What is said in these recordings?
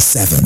seven.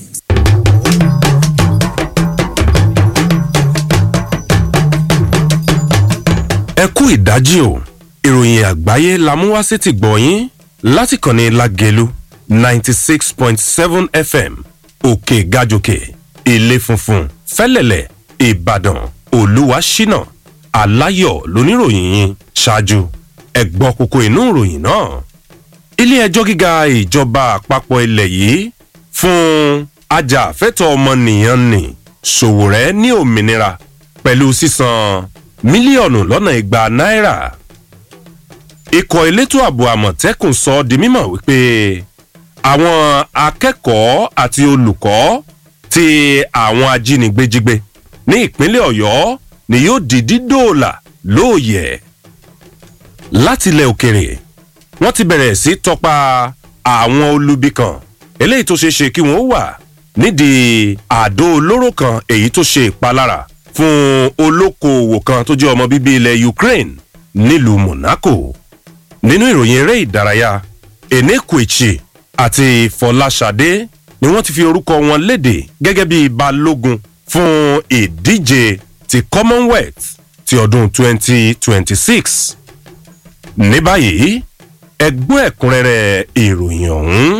ẹ kú ìdájí o ìròyìn àgbáyé la mú wá sétí gbọ̀nyìn láti kànnì lágẹ̀lú ninety six point seven fm òkè gàjòkè ilé funfun fẹ́lẹ̀lẹ̀ ìbàdàn olúwaṣínà aláyọ̀ lóníròyìn yín ṣáájú ẹ gbọ́ kókó inú ìròyìn náà ilé ẹjọ́ gíga ìjọba àpapọ̀ ilẹ̀ yìí fún ajàfẹ́tọ̀ ọmọnìyàn ní ṣòwòrẹ́ ní òmìnira pẹ̀lú sísan mílíọ̀nù lọ́nà igba náírà ikọ̀ elétò ààbò àmọ̀tẹ́kùn sọ di mímọ̀ wípé àwọn akẹ́kọ̀ọ́ àti olùkọ́ tí àwọn ajínigbé jígbé ní ìpínlẹ̀ ọ̀yọ́ ni yóò di dídòòlà lóòyẹ̀ látilẹ̀ òkèrè wọ́n ti bẹ̀rẹ̀ sí tọpa àwọn olubi kan eléyìí tó ṣeé ṣe kí wọ́n wà nídìí àdó olóró kan èyí tó ṣe ìpalára fún olókoòwò kan tó jẹ́ ọmọ bíbí ilẹ̀ ukraine nílùú monaco nínú ìròyìn eré ìdárayá enékùìchì àti fọláṣadé ni wọ́n ti fi orúkọ wọn léde gẹ́gẹ́ bí balógun fún ìdíje ti commonwealth ti ọdún 2026 ní báyìí ẹgbọ́n ẹ̀kúnrẹ́rẹ́ ìròyìn ọ̀hún.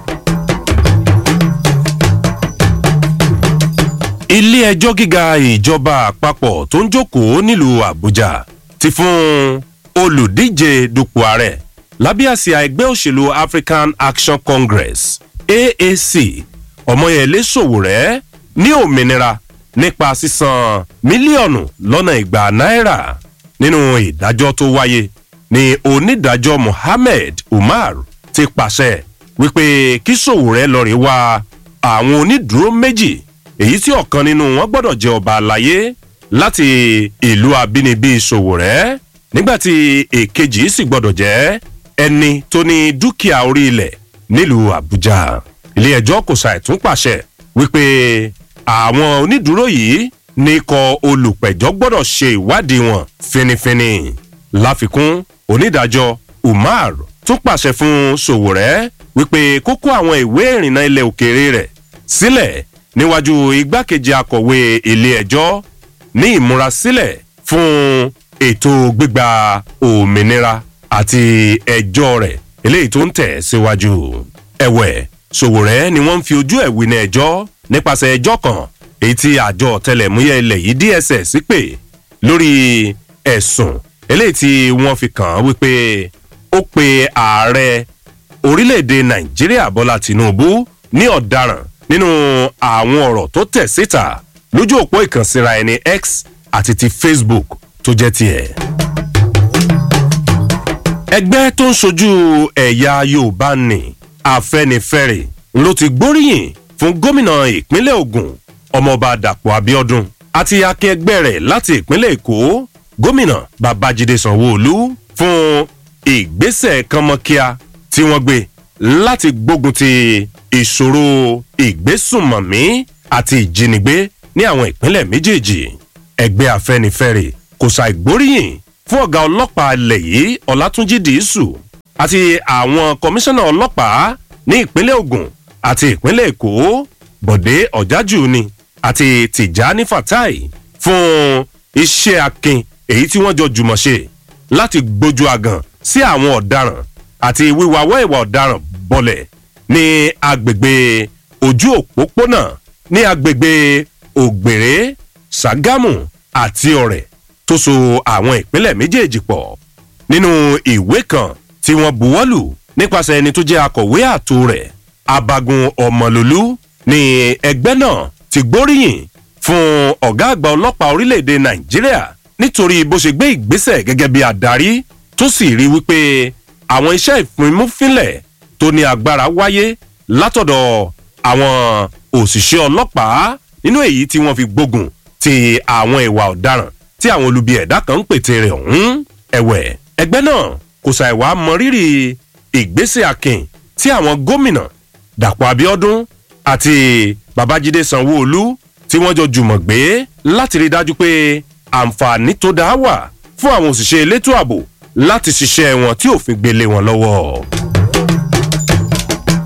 ilé ẹjọ́ gíga ìjọba àpapọ̀ tó ń jókòó nílùú àbújá ti fún olùdíje dupò ààrẹ lábẹ́ àsíá ẹgbẹ́ òṣèlú african action congress aac ọmọyẹlé sòwòrẹ́ ní òmìnira nípa sísan mílíọ̀nù lọ́nà ìgbà náírà nínú ìdájọ́ tó wáyé ní onídàájọ́ mohammed umar ti pàṣẹ wípé kí sòwòrẹ́ lọ́ọ́ rí wá àwọn onídùúró méjì èyí tí ọ̀kan nínú wọn gbọ́dọ̀ jẹ́ ọba àlàyé láti ìlú abínibí sòwòrẹ́ nígbàtí èkejì sì gbọ́dọ̀ jẹ́ ẹni tó ní dúkìá orí ilẹ̀ nílùú àbújá ilé ẹjọ́ kò ṣàìtún pàṣẹ wípé àwọn onídùúró yìí ní ikọ̀ olùpẹ̀jọ́ gbọ́dọ̀ ṣe ìwádìí wọn finifini láfikún onídàájọ́ umar tún pàṣẹ fún sòwòrẹ́ wípé kókó àwọn ìwé ìrìnnà ilẹ̀ òkèèrè rẹ̀ sílẹ̀ níwájú igbákejì akọ̀wé ilé ẹjọ́ ní ìmúrasílẹ̀ fún ètò gbígba òmìnira àti ẹjọ́ rẹ̀ eléyìí tó ń tẹ̀ síwájú. ẹ̀wẹ̀ sòwòrẹ́ ni wọ́n ń fi ojú ẹ̀ wí ní ẹjọ́ nípasẹ̀ ẹjọ́ kan èyí tí àjọ tẹlẹ̀múyẹ́ ilẹ̀ yìí dss pè lórí ẹ̀sùn eléyìí tí wọ́n fi kàn án wípé ó pe ààrẹ orílẹ̀-èdè nàìjíríà bọ́lá tìǹbù ní ọ̀daràn nínú àwọn ọ̀rọ̀ tó tẹ̀ síta lójú òpó ìkànsíra ẹni x àti ti facebook tó jẹ́ tiẹ̀. ẹgbẹ́ tó ń ṣojú ẹ̀yà yorùbá ní afẹ́nifẹ́re ló ti gbóríyìn fún gómìnà ìpínlẹ̀ ogun ọmọọba dàpọ̀ abiodun àti akẹgbẹ́ rẹ̀ láti ìpínlẹ̀ èkó gómìnà babájídé sanwóolu fún ìgbésẹ̀ kánmọ́kíá tí wọ́n gbé láti gbógun ti ìṣòro ìgbésùnmọ̀mí àti ìjínigbé ní àwọn ìpínlẹ̀ méjèèjì ẹgbẹ́ afẹ́nifẹ́re kò ṣàìgbóríyìn fún ọ̀gá ọlọ́pàá ilẹ̀ yìí ọ̀làtúnjì dìísù àti àwọn kọmíṣánná ọlọ́pàá ní ìpínlẹ̀ ogun àti ìpínlẹ̀ èkó bọ̀dé ọ̀jájú ni àti tìjání fatai fún iṣẹ́ akin èyí tí wọ́n jọ jùmọ̀ ṣe láti gbójú àgàn sí àwọn ọ̀daràn àti wíwáwọ́ ìwà ọ̀daràn bọ̀lẹ̀ ní agbègbè ojú òpópónà ní agbègbè ògbèrè ṣàgámù àti ọ̀rẹ́ tó so àwọn ìpínlẹ̀ méjèèjì pọ̀ nínú ìwé kan tí wọ́n buwọ́lù nípasẹ̀ ẹni tó jẹ́ akọ̀wé àtò rẹ̀ abagun ọmọlólú ní ẹgbẹ́ náà ti gbóríyìn fún ọ̀gá àgbà ọlọ́pàá orílẹ̀-èdè nàìjíríà nítorí bó ṣe gbé ìgbésẹ̀ gẹ́gẹ́ bí adarí tó sì rí wípé àwọn iṣẹ́ ìfúnmúfínlẹ̀ tó ní agbára wáyé látọ̀dọ̀ àwọn òṣìṣẹ́ ọlọ́pàá nínú èyí tí wọ́n fi gbógun ti àwọn ìwà ọ̀daràn tí àwọn olubi ẹ̀dá kan ń pète rẹ̀ ọ̀hún ẹ̀wẹ̀ ẹgbẹ́ náà kò ṣàìwá mọrírì ìgbésẹ̀ akin tí àwọn gómìnà dàpọ̀ abiodun àti babájídé sanwó-olu tí wọ́n jọ jùmọ̀ gbé láti rí dájú pé àǹfààní tó dáa wà fún àwọn òṣìṣẹ́ elétò ààbò láti ṣiṣẹ́ wọn tí òfin gbélé wọn lọ́wọ́. ikọ̀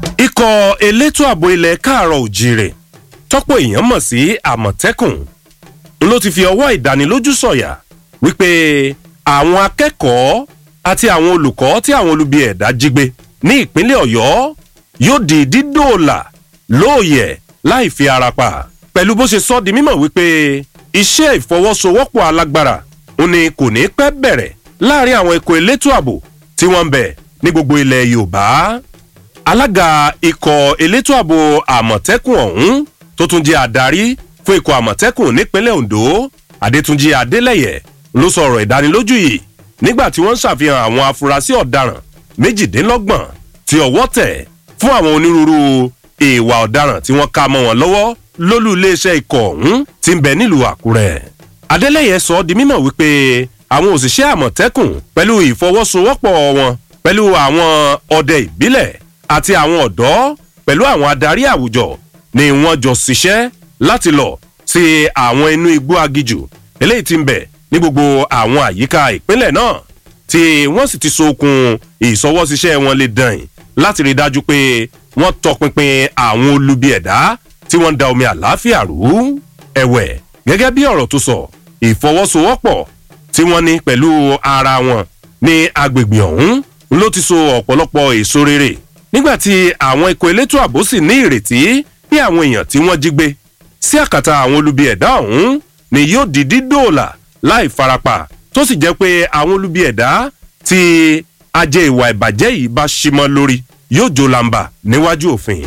ikọ̀ elétò ààbò ilẹ̀ káàárọ̀ òjìrè tọ́pọ̀ èèyàn mọ̀ sí àmọ̀tẹ́kùn ló ti fi ọwọ́ ìdánilójú sọ̀yà wípé àwọn akẹ́kọ̀ọ́ àti àwọn olùkọ́ tí àwọn olubi ẹ̀dá jí gbé ní ìpínlẹ̀ ọ̀yọ́ yóò di dídòòlà lóòyẹ̀ láì fi ara pa pẹ̀lú bó ṣe sọ di mímọ̀ wípé iṣẹ́ ìfọwọ́sowọ́pọ̀ alágbára ó ní kò ní pẹ́ bẹ̀rẹ̀ láàrin àwọn ikọ̀ elétò ààbò tí wọ́n ń bẹ̀ ní gbogbo ilẹ̀ yorùbá alága ikọ̀ elétò ààbò àmọ̀tẹ́kùn ọ̀hún tó tún jẹ́ adarí fún ikọ̀ àmọ̀tẹ́kùn nípínlẹ̀ ondo adétúnjì adélẹ́yẹ ló sọ̀rọ̀ ìdánilójú yìí nígbà tí wọ́n ń ṣàfihàn àwọn afurasí ọ̀daràn méjìdínlọ́gbọ̀n tí ọwọ́ tẹ̀ fún àwọn onírúurú ìwà ọ̀daràn tí wọ́n ká mọ́ wọn lọ́wọ́ lólú iléeṣẹ́ ikọ̀ ọ̀hún ti ń bẹ nílùú àkúrẹ́ adélẹ́yẹ sọ ọ́ di mímọ̀ wípé àwọn òṣìṣẹ́ àmọ̀tẹ́kùn pẹ̀lú ìfọwọ́sowọ́pọ̀ wọn pẹ̀lú àwọn ọdẹ ìbílẹ̀ àti àwọn ọ̀dọ́ pẹ̀lú àwọn adarí àwùjọ ni wọ́n jọ ṣiṣẹ́ láti lọ sí àwọn inú igbó agijù eléyìí ti ń bẹ̀ ní gbogbo àwọn àyíká ìpínlẹ̀ náà tí wọ́n sì ti sokun ìsọwọ́síṣẹ́ wọn lè dàn láti rí i dájú pé wọ́n tọpinpin àwọn olubi ẹ̀dá tí wọ́n ń da omi àlàáfíà rú ẹ̀wẹ̀ gẹ́gẹ́ bí ọ̀rọ̀ tó sọ ìfọwọ́sowọ́pọ̀ tí wọ́n ní pẹ̀lú ara wọn ní agbègbè ọ̀hún ló ti so ọ̀pọ̀lọpọ̀ èso rere nígbà tí àwọn ikọ̀ elétò ààbò sì ní ìrètí bí àwọn èèyàn tí wọ́n jí gbé sí àkàtà àwọn olubi ẹ̀dá ọ̀hún ni yóò di dídòòlà láì farapa tó sì jẹ́ pé àwọn olubi ẹ̀dá tí ajé ìwà ìbàjẹ́ yìí bá ṣímọ́ lórí yóò jó lamba níwájú òfin.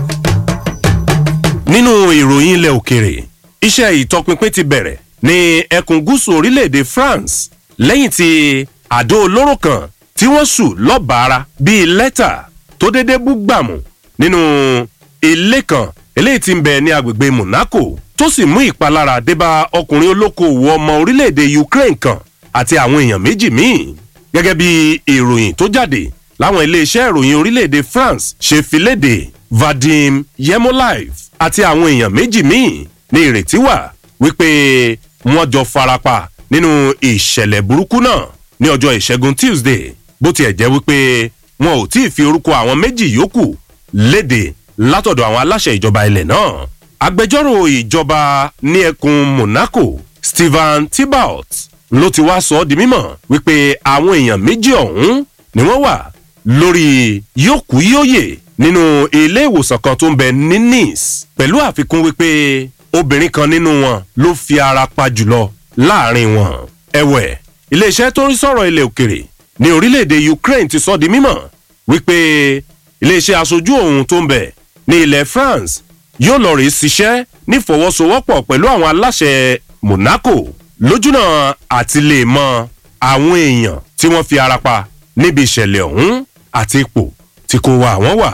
nínú ìròyìn ilẹ̀ òkèrè iṣẹ́ ìtọpinpin ti bẹ̀rẹ̀ ní ẹkùn gúúsù orílẹ̀-èdè france lẹ́yìn tí àdó olóró kan tí wọ́n sù lọ́bàárà bíi lẹ́tà tó dédé bú gbàmù nínú ilé kan eléyìí ti ń bẹ ní agbègbè monaco tó sì mú ìpalára débá ọkùnrin olókoòwò ọmọ orílẹ̀-èdè ukraine kan àti àwọn èèyàn méjì míì gẹ́gẹ́ bí ìròyìn tó jáde láwọn iléeṣẹ́ ìròyìn orílẹ̀-èdè france ṣe fi léde vadim yemolive àti àwọn èèyàn méjì míì ní ìrètí wà wípé wọ́n jọ farapa nínú ìṣẹ̀lẹ̀ burúkú náà ní ọjọ́ ìṣẹ́gun tuesday bó tiẹ̀ jẹ́ wípé wọn ò tí ì fi orúkọ àwọn méjì yòókù léde látọ̀dọ̀ àwọn aláṣẹ ìjọba ilẹ̀ náà agbẹjọ́rò ìjọba ní ẹkùn monaco stephen thibault ló ti wá sọ ọ́ di mímọ̀ wípé àwọn èèyàn méjì ọ̀hún ni wọ́n wà lórí yòókù yóòyè nínú ilé ìwòsàn kan tó ń bẹ ní nice pẹ̀lú àfikún wípé obìnrin kan nínú wọn ló fi ara pa jùlọ láàrin wọn ẹ̀wẹ̀ iléeṣẹ́ tó ń sọ̀rọ̀ ilẹ̀ òkèrè ní orílẹ̀-èdè ukraine ti sọ di mímọ̀ wípé iléeṣẹ́ aṣojú òun tó ń bẹ̀ ní ilẹ̀ france yóò lọ rèé ṣiṣẹ́ nífọwọ́sowọ́pọ̀ pẹ̀lú àwọn aláṣẹ monaco lójúnà àti lè mọ àwọn èèyàn tí wọ́n fi ara pa níbi ìṣẹ̀lẹ̀ ọ̀hún àti ipò tí kò wá àwọn wà.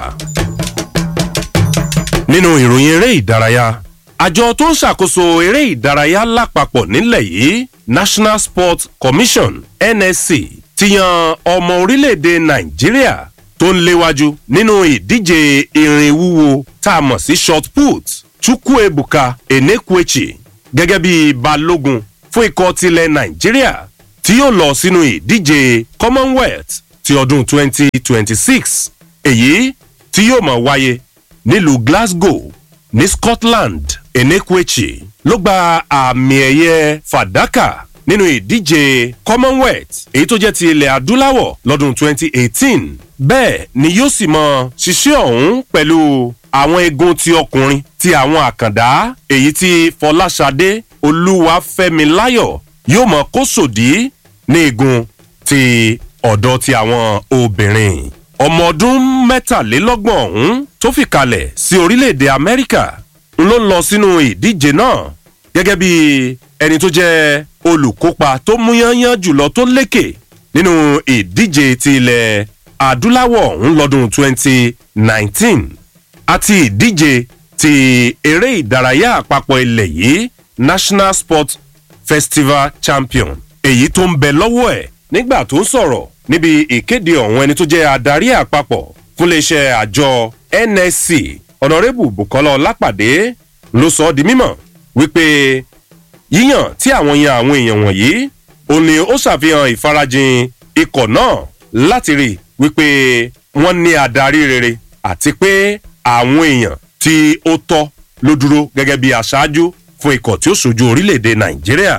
nínú ìròyìn eré ìdárayá àjọ tó ń ṣàkóso eré ìdárayá lápapọ̀ nílẹ̀ yìí national sports commission nsc ti yan ọmọ orílẹ̀-èdè nàìjíríà tó ń léwájú nínú ìdíje irin wúwo tá a mọ̀ sí short put chukwuebuka enekwechi gẹ́gẹ́ bí balógun fún ikọ̀ tilẹ̀ nàìjíríà tí yóò lọ sínú ìdíje commonwealth ti ọdún 2026 èyí tí yóò mọ̀ wáyé nílùú glasgow ní scotland enekwechi ló gba àmì ẹ̀yẹ fàdákà nínú ìdíje commonwealth èyí tó jẹ́ ti ilẹ̀ adúláwọ̀ lọ́dún 2018 bẹ́ẹ̀ ni yóò sì mọ ṣiṣẹ́ ọ̀hún pẹ̀lú àwọn egun ti ọkùnrin ti àwọn àkàndá èyí tí fọláṣadé olúwàfẹ́miláyọ̀ yóò mọ kó sòdí ní igun ti ọ̀dọ́ ti àwọn obìnrin ọmọ ọdún mẹ́tàlélọ́gbọ̀n ọ̀hún tó fi kalẹ̀ sí orílẹ̀-èdè amẹ́ríkà ló lọ sínú ìdíje náà gẹ́gẹ́ bí ẹni tó jẹ́ olùkópa tó múyányán jùlọ tó lékè nínú ìdíje ti ilẹ̀ adúláwọ̀ ọ̀hún lọ́dún 2019 àti ìdíje ti eré ìdárayá àpapọ̀ ilẹ̀ yìí national sport festival champion èyí tó ń bẹ lọ́wọ́ ẹ̀ nígbà tó ń sọ̀rọ̀ níbi ìkéde ọ̀hún ẹni tó jẹ́ adarí àpapọ̀ fún iléeṣẹ́ àjọ nsc ọ̀nàrẹ́bù bukola ọlápàdé ló sọ ọ́ di mímọ̀ wípé yíyàn tí àwọn yan àwọn èèyàn wọ̀nyí ò ní ó ṣàfihàn ìfarajìn ikọ̀ náà láti rí wípé wọ́n ní adarí rere àti pé àwọn èèyàn tí ó tọ́ ló dúró gẹ́gẹ́ bí aṣáájú fún ikọ̀ tí ó ṣojú orílẹ̀-èdè nàìjíríà.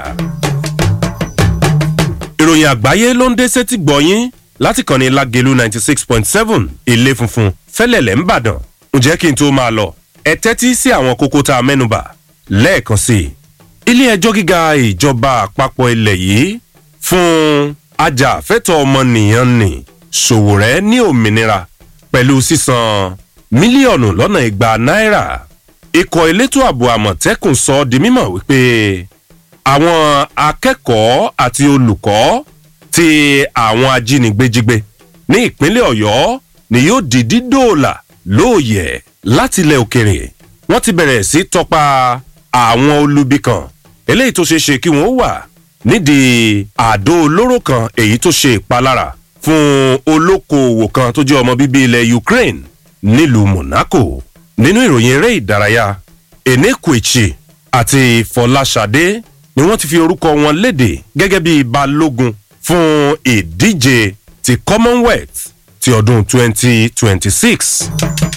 ìròyìn àgbáyé ló ń dé sétí gbọ̀nyín láti kàn ní lágẹ̀lú ninety six point seven ilé funfun fẹ́lẹ̀lẹ̀ ń bàdàn ǹjẹ́ kí n tó máa lọ ẹ tẹ́tí sí àwọn kókó tá a mẹ́nubà lẹ́ẹ̀kan sí i. ilé ẹjọ́ gíga ìjọba àpapọ̀ ilẹ̀ yìí fún ajàfẹ́tọ̀ ọmọnìyàn ní ṣòwòrẹ́ ní òmìnira pẹ̀lú sísan mílíọ̀nù lọ́nà igba náírà ikọ̀ elétò ààbò àmọ̀tẹ́kùn sọ ọ́ di mímọ̀ wípé àwọn akẹ́kọ̀ọ́ àti olùkọ́ tí àwọn ajínigbé jígbé ní ìpínlẹ̀ ọ̀yọ́ ni yóò di dídòòlà lóòyẹ̀ láti ilẹ̀ òkèrè wọ́n ti bẹ̀rẹ̀ sí tọpa àwọn olubi kan eléyìí tó ṣeé ṣe kí wọ́n wà nídìí àdó olóró kan èyí tó ṣe ìpalára fún olókoòwò kan tó jẹ́ ọmọ bíbí ilẹ̀ ukraine nílùú monaco nínú ìròyìn eré ìdárayá enékùìchì àti fọláṣadé ni wọ́n ti fi orúkọ wọn léde gẹ́gẹ́ bí balógun fún ìdíje ti commonwealth ti ọdún 2026.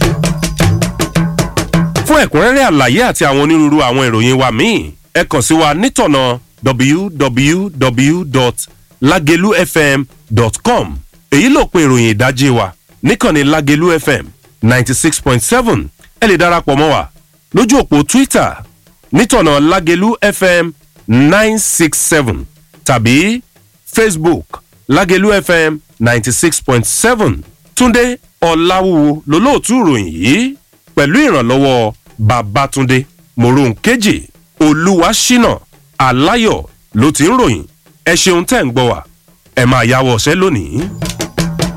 fún ẹ̀kúnrẹ́rẹ́ àlàyé àti àwọn onírúurú àwọn ìròyìn wa míì ẹ kàn sí wa nítọ̀nà www.lagelufm.com èyí ló pe ìròyìn ìdajì wa níkànnì lagelu fm ninety six point seven ẹ lè darapọ̀ mọ́ wa lójú òpó twitter nítọ̀nà lagelu fm nine six seven tàbí facebook lagelu fm ninety six point seven túndé ọ̀làwùwò lólóòtú ìròyìn yìí pẹ̀lú ìrànlọ́wọ́ babatunde moronkeji olúwaṣínà aláyọ̀ ló ti ń ròyìn ẹ ṣeun tẹ́ ń gbọ́ wa ẹ máa yáwọ́ ọ̀sẹ́ lónìí.